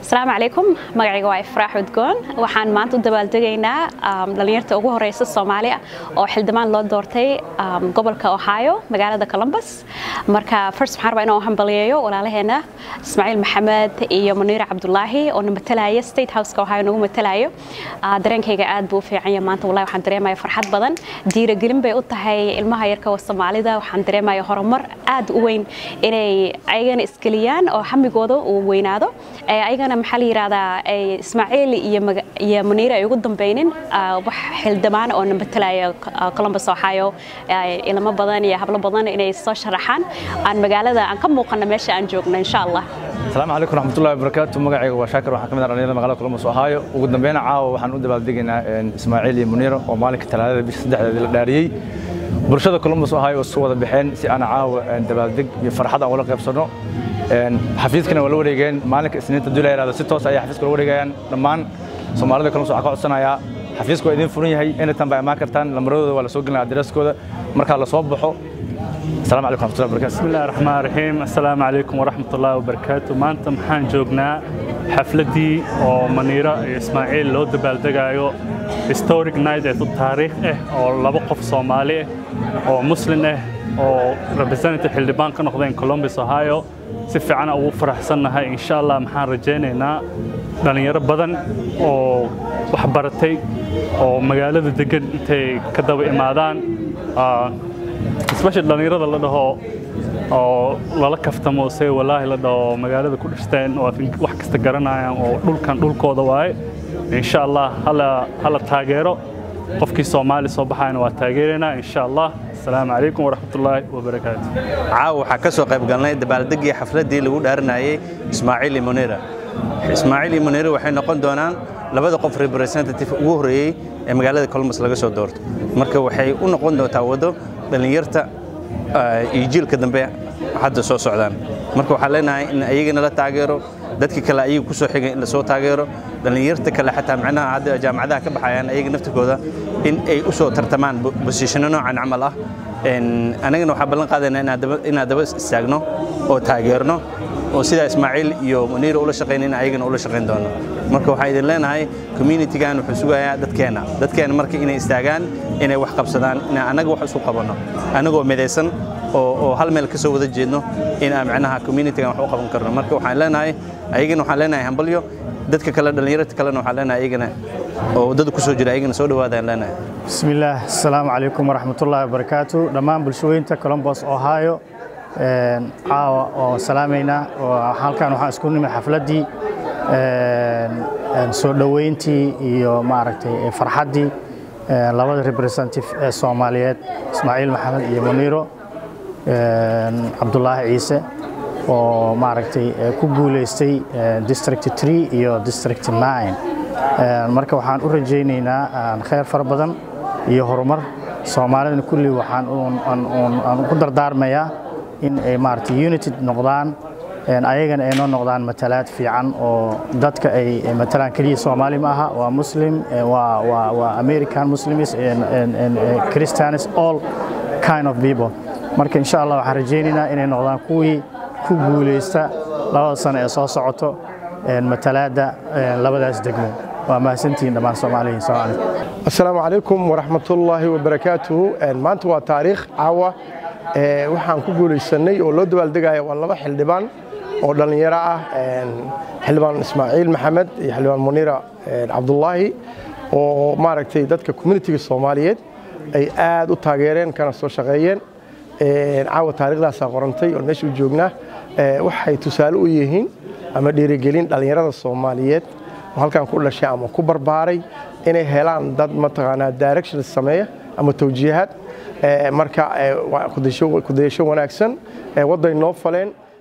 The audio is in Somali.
asalaamu calaykum magacayga waa ifraax udgoon waxaan maanta u dabaaldegaynaa dhallinyarta ugu horeysa soomaaliya oo xildhibaan loo doortay gobolka ohio magaalada columbus marka first waxaan rabaa inaan u hambaliyeeyo walaalaheena ismaaciil maxamed iyo muniira cabdulaahi oo na matalaya state houseka ohio nagu matalayo dareenkayga aad buu u fiican yahay maanta wallahi waxaan dareemaya farxad badan diiragelin bay u tahay ilmaha yarka soomaalida waxaan dareemaya horumar aad u weyn inay ayagana isgeliyaan oo xamigooda uu weynaado ayagana maxaa la yidhahdaa ismaaciil iyo muniira ay ugu dambeynin wax xildhibaan oo na matalaya columbus ohio ilmo badan iyo hablo badan inay soo sharaxaan aan magaalada aan ka muuqano meesha aan joogno insha allah asalaamu calaykum raxmatullahi wabarakaatu magacayga waa shaakir waxaan ka mid ah dhalinyarada magaalada columbus ohio ugu dambeyna caawa waxaan u dabaaldegaynaa ismaaciil iyo muniira oo maalinka talaadada bisha saddexdeeda la dhaariyey bulshada columbus ohio isu wada baxeen si aan caawa dabaaldeg iyo farxad aan ula qaybsanno xafiiskana waa la wareegeen maalinka isniinta dula yaraado si toos ayay xafiiska la wareegayaan dhammaan soomaalida columbus waxaa ka codsanayaa xafiisku waa idin furan yahay anytime baa imaan kartaan lamaradooda waa la soo gelinaya adareskooda markaa la soo baxo السلام عليكم ورحمة الله وبركاته بسم الله الرحمن الرحيم السلام عليكم ورحمة الله وبركاته maanta maxaan joognaa xafladii oo maniira iyo ismaaciil loo dabaaldegaayo historic night ee taariikh ah oo laba qof soomaali ah oo muslim ah oo representative xildhibaan ka noqdeen columbus ohio si fiican ugu faraxsannahay insha allah maxaan rajaynaynaa dhallinyaro badan oo wax baratay oo magaalada degan intay ka daba imaadaan especially dhallinyarada la dhaho oo lala kaftamo se walaahi la dhaho magaalada ku dhashteen oo wax kasta garanayaan oo dhulkan dhulkooda waaye insha allah hala taageero qofkii soomaali soo baxayna waa taageeraynaa insha allah asalaamu calaykum waraxmatullaahi wabarakaatu caawa waxaa ka soo qayb galnay dabaaldegii xafladdii lagu dhaarinayay ismaaciil iyo muniira ismaaciil iyo muniira waxay noqon doonaan labada qof representative ugu horreeyey ee magaalada columbus laga soo doorto marka waxay u noqon doontaa waddo dhallinyarta iyo jiilka dambe hadda soo socdaan marka waxaan leenahay in ayagana la taageero dadka kale ayaga ku soo xigay in la soo taageero dhallinyarta kale xataa macnaha hadda jaamacadaha ka baxayaan ayaga naftirkooda in ay u soo tartamaan bosishano noocan camal ah anagana waxaan ballan qaadaynaa inaan daba istaagno oo taageerno oo sidaa ismaaciil iyo muniira ula shaqayn in ayagana ula shaqayn doono marka waxaan idin leenahay communitygan wuxuu sugayaa dadkeena dadkeena marka inay istaagaan inay wax qabsadaan inaan annaga wax isu qabanno annagoo midaysan oo hal meel ka soo wada jeedno in aan macnaha communitygan wax u qaban karno marka waxaan leenahay ayagana waxaan leenahay hambalyo dadka kale dhallinyarta kalena waxaan leenahay ayagana oo waddada ku soo jira ayagana soo dhawaadaan leenahay bismillaah asalaamu calaykum waraxmatullaahi wabarakaatu dhammaan bulshooyinta columbus ohio caawa oo salaamaynaa halkan waxaan isku nimid xafladdii soo dhoweyntii iyo maaragtay farxaddii labada representative ee soomaaliyeed ismaaciil maxamed iyo muniiro cabdulaahi ciise oo maaragtay ku guulaystay district 3 iyo district 9 marka waxaan u rajaynaynaa khayr fara badan iyo horumar soomaalidana kulli waxaan aan ku dardaarmayaa in ay maaragtay united noqdaan ayagana ay noo noqdaan matalaad fiican oo dadka ay matalaan keliya soomaali ma aha waa muslim waa american muslims christians all kind of people marka insha allah waxaan rajaynaynaa inay noqdaan kuwii ku guulaysta labada sano ee soo socoto matalaadda labadaas degmo waa mahadsantihiin dhammaan soomaaliyiin soomaali asalaamu calaykum waraxmatullaahi wabarakaatuhu maanta waa taariikh caawa waxaan ku guulaysanay oo loo dabaaldegaya waa laba xildhibaan oo dhallinyaro ah xildhibaan ismaaciil maxamed iyo xildhibaan muniira cabdulaahi oo maaragtay dadka communitiga soomaaliyeed ay aad u taageereen kana soo shaqeeyeen caawa taariikhdaasaa qorantay oon meesha u joognaa waxay tusaale u yihiin ama dhiirigelin dhallinyarada soomaaliyeed oo halkan ku dhashay ama ku barbaaray inay helaan dad mataqaanaa directions sameeya ama tawjiihaad marka kudayasho wanaagsan wadday noo faleen